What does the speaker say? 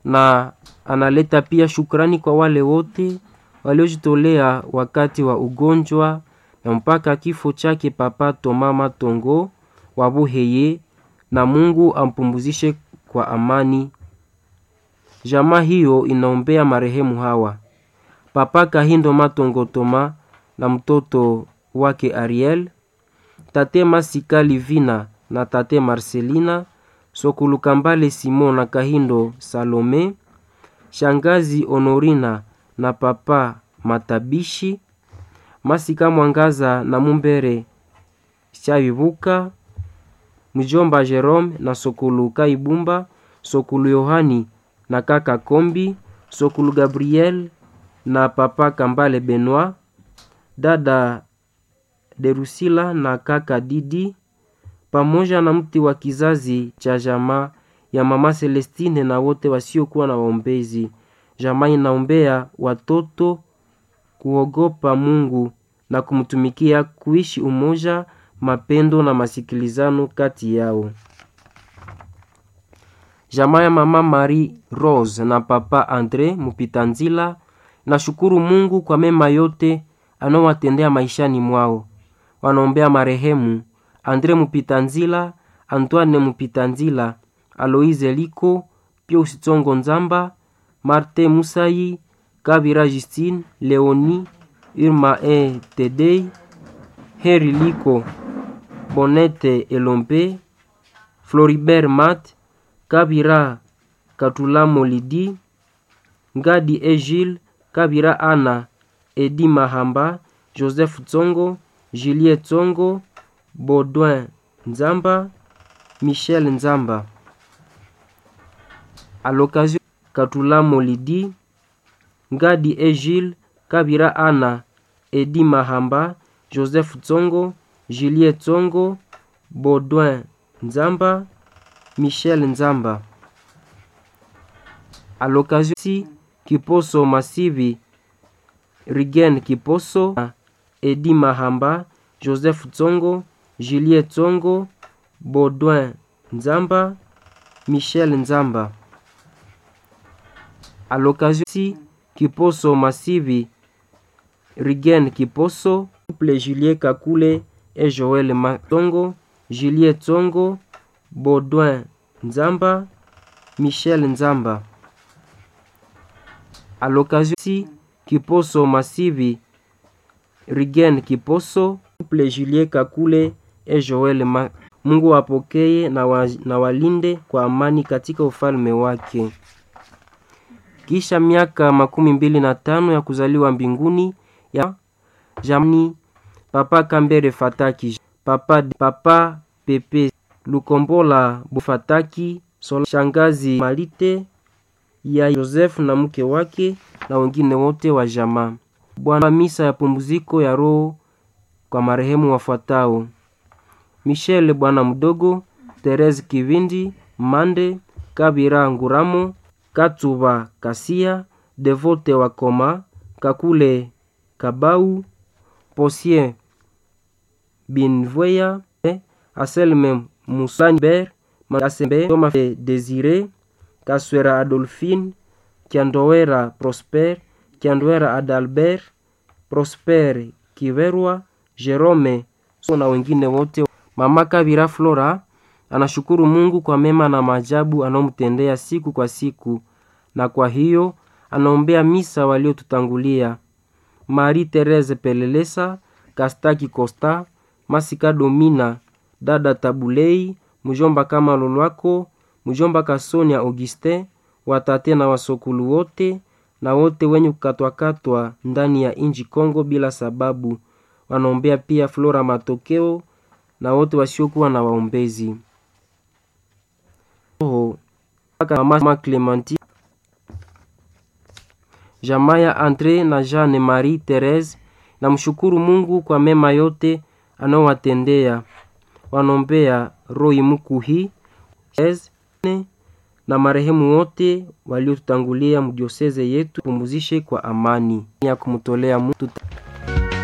na analeta pia shukrani kwa wale wote waliojitolea wakati wa ugonjwa na mpaka kifo chake Papa Toma Matongo wa Buheye, na Mungu ampumzishe kwa amani. Jamaa hiyo inaombea marehemu hawa Papa Kahindo Matongo Toma na mtoto wake Ariel, tate Masika Livina na tate Marcelina Sokulukambale Simon na Kahindo Salome, shangazi Honorina na papa Matabishi, Masika Mwangaza na Mumbere Shabibuka, mjomba Jerome na Sokulu Kaibumba, Sokulu Yohani na kaka Kombi, Sokulu Gabriel na papa Kambale Benoit, dada Derusila na kaka Didi pamoja na mti wa kizazi cha jamaa ya mama Celestine na wote wasiokuwa na waombezi. Jamaa inaombea watoto kuogopa Mungu na kumtumikia, kuishi umoja, mapendo na masikilizano kati yao. Jamaa ya mama Marie Rose na papa Andre Mupitanzila nashukuru Mungu kwa mema yote anaowatendea maishani mwao. Wanaombea marehemu Andre Mupitanzila, Antoine Mupitanzila, Aloise Liko, Pius Tsongo Nzamba, Marte Musayi, Kabira Justine, Leoni, Irma E Tedei, Heri Liko, Bonete Elompe, Floribert Mat, Kabira Katulamo Lidi, Ngadi Egile, Kabira Ana, Edi Mahamba, Joseph Tsongo, Julie Tsongo, Baudouin Nzamba, Michel Nzamba. À l'occasion, Katulamo Lidi, Ngadi Egile, Kabira Ana, Edi Mahamba, Joseph Tsongo, Julie Tsongo, Baudouin Nzamba, Michel Nzamba. À l'occasion, si Kiposo Masivi, Rigen Kiposo, Edi Mahamba, Joseph Tsongo, Julie Tsongo, Baudouin Nzamba, Michel Nzamba. À l'occasion, si Kiposo Masivi, Rigen Kiposo, couple Julie Kakule et Joël Matongo, Julie Tsongo, Baudouin Nzamba, Michel Nzamba. À l'occasion, si Kiposo Masivi, Rigen Kiposo, couple Julie Kakule et Joel Ma. Mungu apokee na, wa, na walinde kwa amani katika ufalme wake. Kisha miaka makumi mbili na tano ya kuzaliwa mbinguni ya jamni Papa Kambere Fataki, Papa, Papa Pepe Lukombola Bufataki, Sola, shangazi Malite ya Joseph na mke wake na wengine wote wa jamaa. Bwana misa ya pumziko ya roho kwa marehemu wafuatao: Michel bwana mdogo, Therese Kivindi Mande, Kabira Nguramo, Katuba Kasia, Devote Wakoma, Kakule Kabau, Posien Binvoya, Aselme Musanber, Makasembe Toma Desire, Kaswera Adolphine, Kiandowera Prosper, Kiandowera Adalbert, Prosper Kiverwa, Jerome so na wengine wote. Mama Kabira Flora anashukuru Mungu kwa mema na maajabu anaomtendea siku kwa siku, na kwa hiyo anaombea misa waliotutangulia: Marie Therese Pelelesa, Kastaki Costa, Masika Domina, dada Tabulei, mjomba kama Lolwako, mjomba Kasonia Augustin, watate na wasokulu wote na wote wenye kukatwakatwa ndani ya inji Kongo bila sababu. Wanaombea pia Flora Matokeo na wote wasiokuwa na waombezi. Oh, mama Clementi, jamaa ya Andre na Jeanne Marie Therese na mshukuru Mungu kwa mema yote anaowatendea. Wanaombea Roy Mukuhi na marehemu wote waliotutangulia mdioseze yetu, pumuzishe kwa amani ya kumtolea Mungu